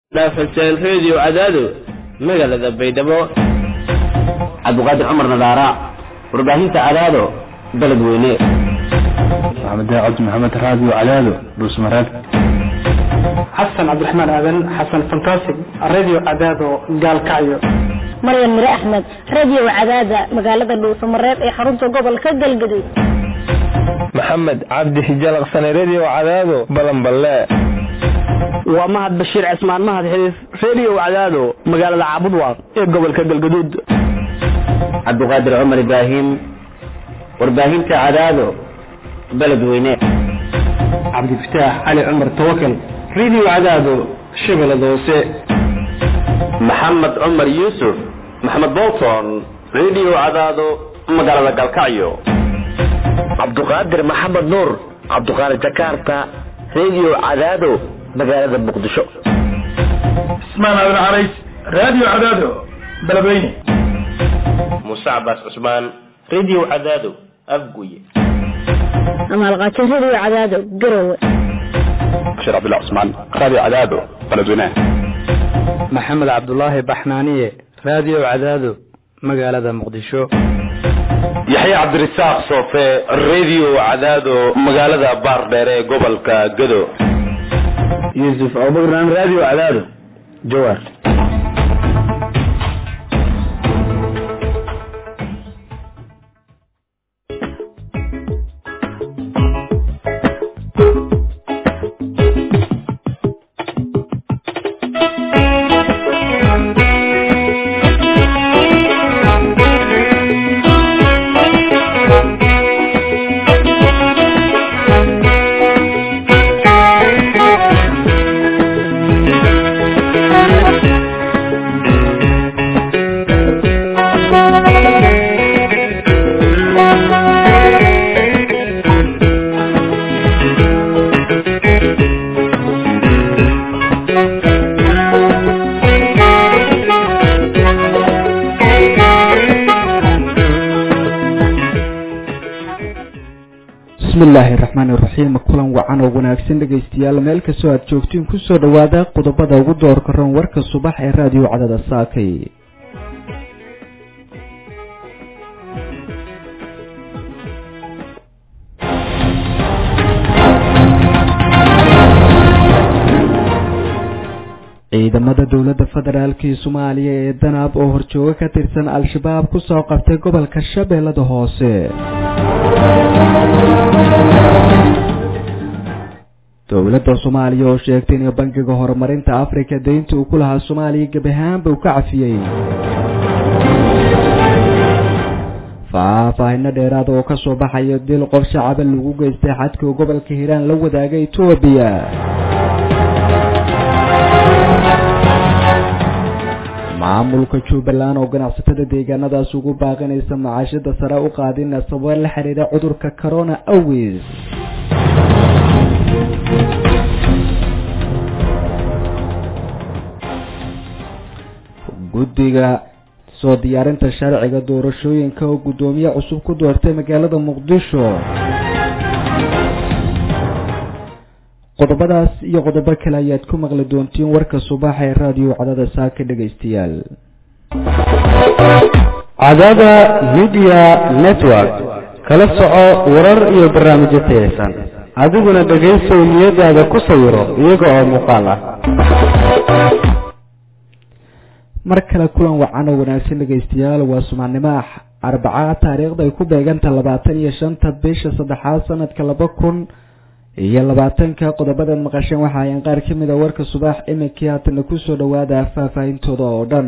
dhaafaseen reediyo cadaado magaalada baydhabo cabdiqaadir cumar nadaara warbaahinta cadaado baled weyne maxamed cabdi maxamed raadiyo cadaado dhuusmareed xasan cabdiraxmaan aadan xasan fantastic radio cadaado gaalkacyo maryan mire axmed radio cadaada magaalada dhuusamareeb ee xarunta gobolka galgaduud maxamed cabdi hijalaqsane radio cadaado balanballe waa mahad bashiir cismaan mahad xiriif radio cadaado magaalada caabudwaaq ee gobolka galgaduud cabdiqaadir cumar ibraahim warbaahinta cadaado baled weyne cabdifataax cali cumar tawakal radio cadaado shabeellada hoose maxamed cumar yuusuf maxamed bolton radio cadaado magaalada galkacyo cabduqaadir maxamed nuur cabduqaadir jakarta radio cadaado magaalada muqdisho ismaan aadan carays radio cadaado beledweyne muuse cabaas cusmaan radio cadaado afguye amaalqaajo radio cadaado garowe bashir cabdillah cusmaan radio cadaado beledweyne maxamed cabdulaahi baxnaaniye radio cadaado magaalada muqdisho yaxya cabdirasaaq soofe radio cadaado magaalada baardheere ee gobolka gado yuusuf abubakran radio cadaado jawaar bismillaahi raxmaani raxiim kulan wacan oo wanaagsan dhegaystayaal meel kastoo aad joogtiin kusoo dhawaada qodobada ugu doorka roon warka subax ee raadiyo cadada saakay ciidamada dowladda federaalk ee soomaaliya ee danaab oo horjoogo ka tirsan al-shabaab kusoo qabtay gobolka shabeellada hoose dowladda soomaaliya oo sheegtay in bangiga horumarinta afrika deynta uu ku lahaa soomaaliya gebi ahaanba uu ka cafiyey faahfaahino dheeraada oo kasoo baxaya dil qof shacaba lagu geystay xadka gobolka hiiraan la wadaaga etoobiya maamulka jubbaland oo ganacsatada deegaanadaas ugu baaqinaysa macaashada sare u qaadin sababo la xiriira cudurka corona awis guddiga soo diyaarinta sharciga doorashooyinka oo guddoomiye cusub ku doortay magaalada muqdisho qodobadaas iyo qodobo kale ayaad ku maqli doontiin warka subaxa ee raadiyo cadada saaka dhegaystayaal cadada media network kala soco warar iyo barnaamijyo tayaysan adiguna dhegaysow niyadaada ku sawiro iyaga oo muuqaal ah mar kale kulan wacan oo wanaagsan dhegaystayaal waa subaxnimo arbacaa taariikhda ay ku beeganta labaatan iyo shanta bisha saddexaad sanadka laba kun iyo labaatanka qodobadaad maqasheen waxa ayaan qaar ka mid a warka subax iminkii haatana kusoo dhawaada faahfaahintooda oo dhan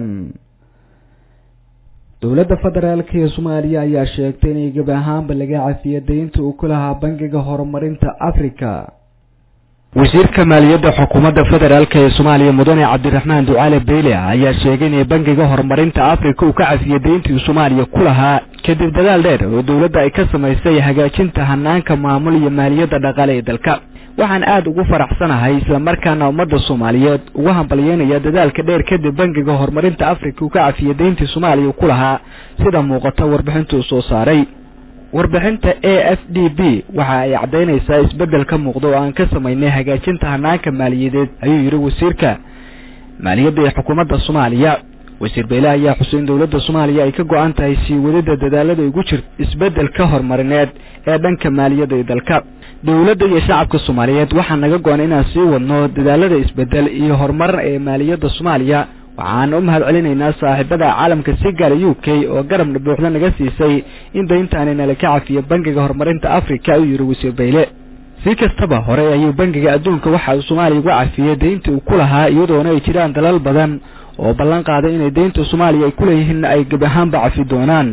dowladda federaalk ee soomaaliya ayaa sheegtay inay gebi ahaanba laga cafiyo deynta uu ku lahaa bangiga horumarinta africa wasiirka maaliyadda xukuumadda federaalk ee soomaaliya mudane cabdiraxmaan ducaale beyle ayaa sheegay inay bangiga horumarinta africa uu ka cafiyey deyntii soomaaliya ku lahaa kadib dadaal dheer oo dowladda ay ka samaysay hagaajinta hanaanka maamul iyo maaliyadda dhaqaale ee dalka waxaan aada ugu faraxsanahay islamarkaana ummadda soomaaliyeed ugu hambalyeynaya dadaalka dheer kadib bangiga horumarinta africa uu ka cafiyey deyntii soomaaliya uu ku lahaa sida muuqata warbixinta uu soo saaray warbixinta a f d b waxa ay caddaynaysaa isbeddel ka muuqda oo aan ka samaynay hagaajinta hanaanka maaliyadeed ayuu yidhi wasiirka maaliyadda ee xukuumadda soomaaliya wasiir beyle ayaa xuseyn dowladda soomaaliya ay ka go-an tahay sii wadida dadaalada ugu jir isbeddelka horumarineed ee dhanka maaliyadda ee dalka dowladda iyo shacabka soomaaliyeed waxaa naga go-an inaan sii wadno dadaalada isbeddel iyo horumar ee maaliyadda soomaaliya waxaan u mahad celinaynaa saaxiibada caalamka si gaara u k oo garabna buuxda naga siisay in dayntaani nala ka cafiyo bangiga horumarinta africa ayuu yidhi wasiir beyle si kastaba hore ayuu bangiga adduunka waxa uu soomaaliya uga cafiyey deyntii uu ku lahaa iyadoona ay jiraan dalal badan oo ballan qaaday inay deynta soomaaliya ay ku leeyihiin ay geb ahaanba cafi doonaan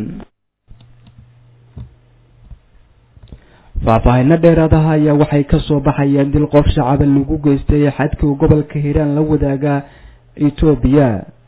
faahfaahino dheeraadaha ayaa waxay ka soo baxayeen dil qof shacaba lagu geystay xadkii gobolka hiiraan la wadaaga etoobiya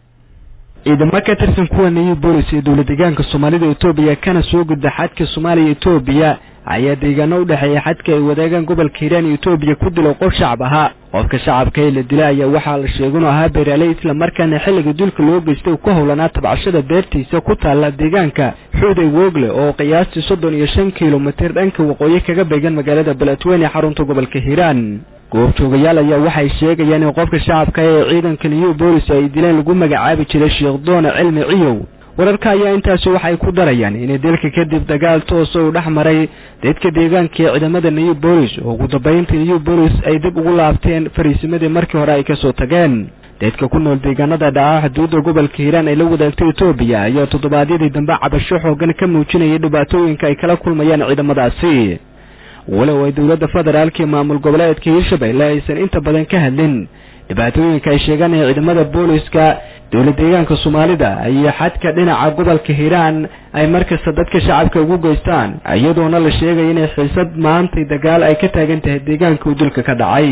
ciidamo ka tirsan kuwa new bolis ee dowlad deegaanka soomaalida etoobiya kana soo gudba xadka soomaaliya etoobiya ayaa deegaano u dhexeeya xadka ay wadaagaan gobolka hiiraan iyo etoobiya ku dilo qof shacab ahaa qofka shacabka ee la dila ayaa waxaa la sheegay inuu ahaa beeraaley islamarkaana xilliga dulka loo geystay uu ka howlanaa tabcashada beertiisa ku taalla deegaanka xuuday wogle oo qiyaastii soddon iyo shan kilomitir dhanka waqooyi kaga beegan magaalada beledweyne ee xarunta gobolka hiiraan goobjoogayaal ayaa waxay sheegayaan in qofka shacabka ee ciidanka new bolis ay dileen lagu magacaabi jiray sheekh doona cilmi ciyow wararka ayaa intaasi waxay ku darayaan inay dalka kadib dagaal toosa uu dhex maray dadka deegaanka ee ciidamada new bolis oo ugu dambeyntii new bolis ay dib ugu laabteen fariisimadii markii hore ay kasoo tageen dadka ku nool deegaanada dhaca xuduudda gobolka hiiraan ay la wadaagtay etoobiya ayaa toddobaadyadii dambe cabasho xoogan ka muujinayay dhibaatooyinka ay kala kulmayaan ciidamadaasi walow ay dowladda federaalka iyo maamul goboleedka hiirshabelle aysan inta badan ka hadlin dhibaatooyinka ay sheegaan ee ciidamada booliska dowlad deegaanka soomaalida iyo xadka dhinaca gobolka hiiraan ay markasta dadka shacabka ugu geystaan iyadoona la sheegaya inay xiisad maantay dagaal ay ka taagan tahay deegaanka uu dulka ka dhacay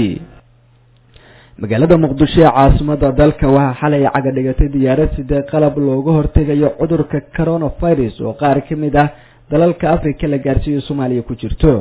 magaalada muqdisho ee caasimada dalka waxaa xalay caga dhigatay diyaarad sidee qalab looga hortegayo cudurka coronavirus oo qaar ka mid ah dalalka africa la gaarsiiyo soomaaliya ku jirto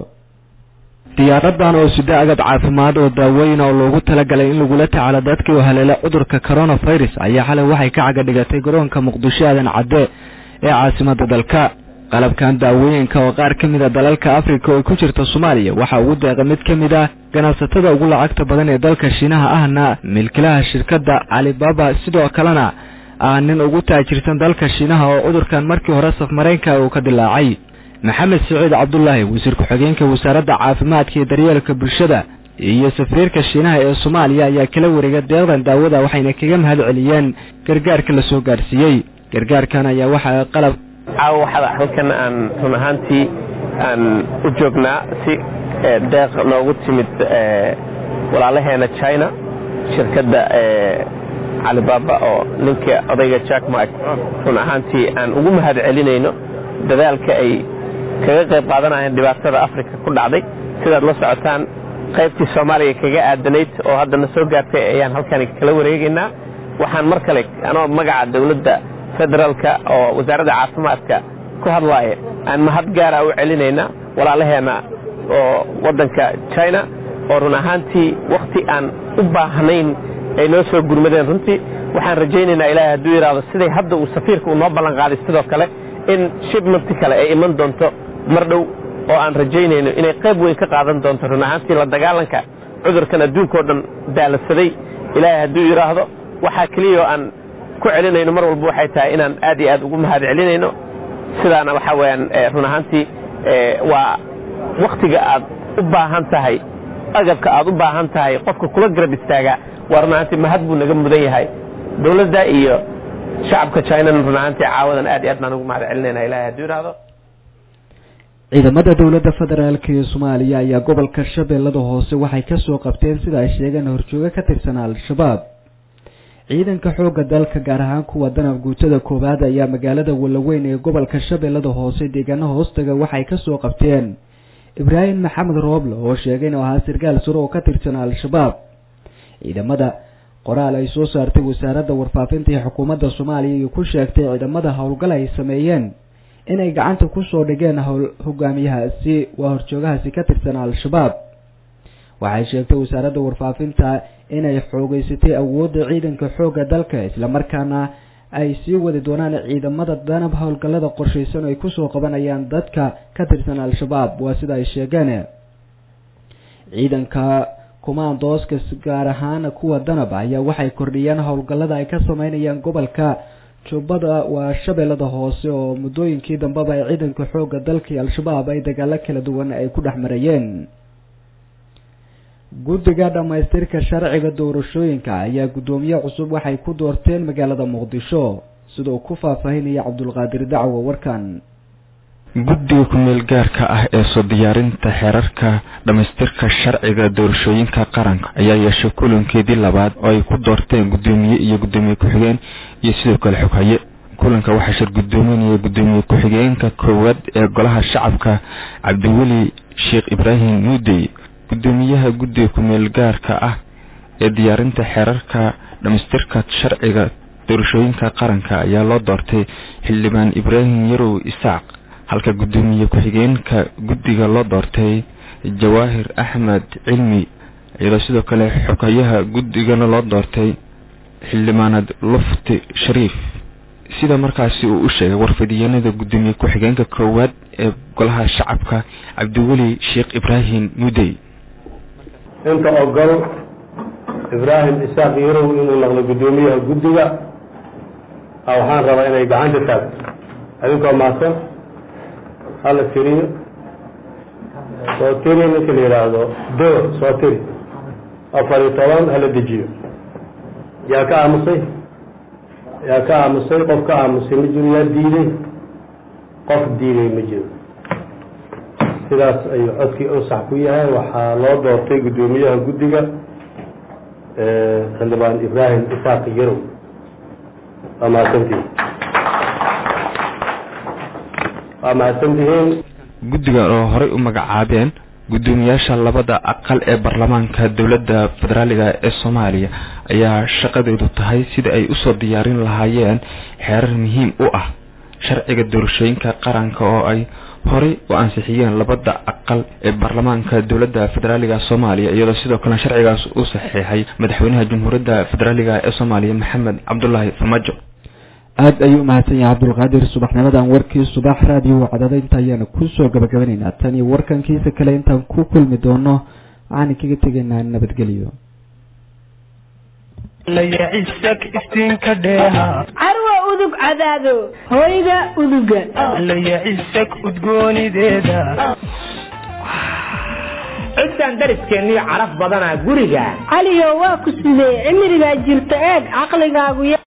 diyaaradan oo sida agab caafimaad oo daaweyn oo loogu talagalay in lagula tacaalo dadkii u haleela cudurka coronavirus ayaa xalay waxay ka caga dhigatay garoonka muqdisho aadan cadde ee caasimada dalka qalabkan daawooyinka oo qaar ka mid a dalalka africa oo ku jirta soomaaliya waxaa ugu deeqa mid ka mid ah ganacsatada ugu lacagta badan ee dalka shiinaha ahna milkilaha shirkadda calibaba sidoo kalena ah nin ugu taajirsan dalka shiinaha oo cudurkan markii hore safmareenka uu ka dilaacay maxamed saciid cabdulaahi wasiir ku-xigeenka wasaaradda caafimaadka iyo daryeelka bulshada iyo safiirka shiinaha ee soomaaliya ayaa kala wareegay deeqdan daawada waxayna kaga mahad celiyeen gargaarka la soo gaarsiiyey gargaarkan ayaa waxaa qalab caawa waxaa halkan aan run ahaantii aan u joognaa si deeq noogu timid walaalaheena china shirkadda calibaba oo ninka odayga jack mark run ahaantii aan ugu mahad celinayno dadaalka ay kaga qayb qaadanayeen dhibaatada africa ku dhacday sidaad la socotaan qaybtii soomaaliya kaga aadanayd oo haddana soo gaartay ayaan halkan kala wareegaynaa waxaan mar kale anoo magaca dowladda federaalka oo wasaaradda caafimaadka ku hadlaaya aan mahad gaara u celinaynaa walaalaheena oo waddanka china oo run ahaantii wakhti aan u baahnayn ay noo soo gurmadeen runtii waxaan rajaynaynaa ilaahay hadduu yidhaahdo siday hadda uu safiirka uu noo ballan qaaday sidoo kale in shibmanti kale ay iman doonto mar dhow oo aan rajaynayno inay qayb weyn ka qaadan doonto run ahaantii la dagaalanka cudurkan adduunkao dhan daaladsaday ilaahay hadduu yidhaahdo waxaa keliya oo aan ku celinayno mar walba waxay tahay inaan aad iyo aad ugu mahad celinayno sidaana waxaa weyaan run ahaantii waa wakhtiga aad u baahan tahay agabka aad u baahan tahay qofka kula garab istaagaa waa run ahaantii mahad buu naga mudan yahay dowladda iyo shacabka chinana run ahaantii caawadan aad iyo aad baan ugu mahad celinayna ilahay hadduu yidhaahdo ciidamada dowladda federaalk ee soomaaliya ayaa gobolka shabeellada hoose waxay kasoo qabteen sida ay sheegeen horjoogo ka tirsan al-shabaab ciidanka xoogga dalka gaar ahaan kuwa danab guutada koowaad ayaa magaalada walaweyn ee gobolka shabeellada hoose deegaano hoostaga waxay kasoo qabteen ibraahim maxamed rooble oo sheegay inuu ahaa sarkaal sare oo ka tirsan al-shabaab ciidamada qoraal ay soo saartay wasaaradda warfaafinta ee xukuumadda soomaaliya iyo ku sheegtay ciidamada howlgal ay sameeyeen inay gacanta kusoo dhigeen howl hogaamiyahaasi waa horjoogahaasi ka tirsan al-shabaab waxay sheegtay wasaaradda warfaafinta inay xoogeysatay awoodda ciidanka xoogga dalka islamarkaana ay sii wadi doonaan ciidamada danab howlgallada qorshaysan ay kusoo qabanayaan dadka ka tirsan al-shabaab waa sida ay sheegeen ciidanka kumaandooska gaar ahaan kuwa danab ayaa waxay kordhiyeen howlgallada ay ka sameynayaan gobolka jubbada waa shabeellada hoose oo muddooyinkii dambeba ay ciidanka xoogga dalka iyo al-shabaab ay dagaalo kala duwan ay ku dhex marayeen guddiga dhammaystirka sharciga doorashooyinka ayaa guddoomiye cusub waxay ku doorteen magaalada muqdisho sida uu ku faahfaahinaya cabdulqaadir dacwo warkan guddiga ku-meel gaarka ah ee soo diyaarinta xeerarka dhammaystirka sharciga doorashooyinka qaranka ayaa yeeshay kulankeedii labaad oo ay ku doorteen guddoomiye iyo guddoomiye ku-xigeen iyo sidoo kale xoghaye kulanka waxaa shir guddoominaya guddoomiye ku-xigeenka koowaad ee golaha shacabka cabdiweli sheekh ibraahim muudey guddoomiyaha guddiga ku-meel gaarka ah ee diyaarinta xeerarka dhammaystirka sharciga doorashooyinka qaranka ayaa loo doortay xildhibaan ibraahim yarow isaaq halka guddoomiye ku-xigeenka guddiga loo doortay jawaahir axmed cilmi iyadoo sidoo kale xogayaha guddigana loo doortay xildhibaanad lufti shariif sida markaasi uu u sheegay warfidiyeenada guddoomiye ku-xigeenka koowaad ee golaha shacabka cabdiweli sheekh ibraahim mudey inta ogol ibraahim isaaq yarow inuu noqdo guddoomiyaha guddiga waxaan rabaa inay gacanta taagto adinkoo mahadsan hala tiriyo soo tiri ninka la yidhaahdo door soo tiri afar iyo toban hala dejiyo yaa ka aamusay yaa ka aamusay qof ka aamusay ma jiro yaa diiday qof diiday ma jiro sidaas ayuu codkii ansax ku yahay waxaa loo doortay guddoomiyaha guddiga xildhibaan ibraahim isaaq yarow waa mahadsantihin waa mahadsantihiin guddiga oo horey u magacaabeen guddoomiyaasha labada aqal ee baarlamaanka dowladda federaaliga ee soomaaliya ayaa shaqadeedu tahay sida ay usoo diyaarin lahaayeen xeerar muhiim u ah sharciga doorashooyinka qaranka oo ay horey u ansixiyeen labada aqal ee baarlamaanka dowladda federaaliga soomaaliya iyadoo sidoo kale sharcigaas uu saxiixay madaxweynaha jamhuuriyadda federaaliga ee soomaaliya maxamed cabdulaahi farmaajo aada ayuu umahadsan yahay cabdulqaadir subaxnimadan warkii subax raadiyo wacdada inta ayaanu kusoo gabagabanaynaa tan iyo warkankiisa kale intaan ku kulmi doono waxaan kaga tegaynaa nabadgelyo carwa udug cadaado hoyga uduga layacisag udgoonideeda ciddan dariskeeniyo caraf badanaa guriga caliyo waa ku sidee cimrigaa jirta eeg caqligaagu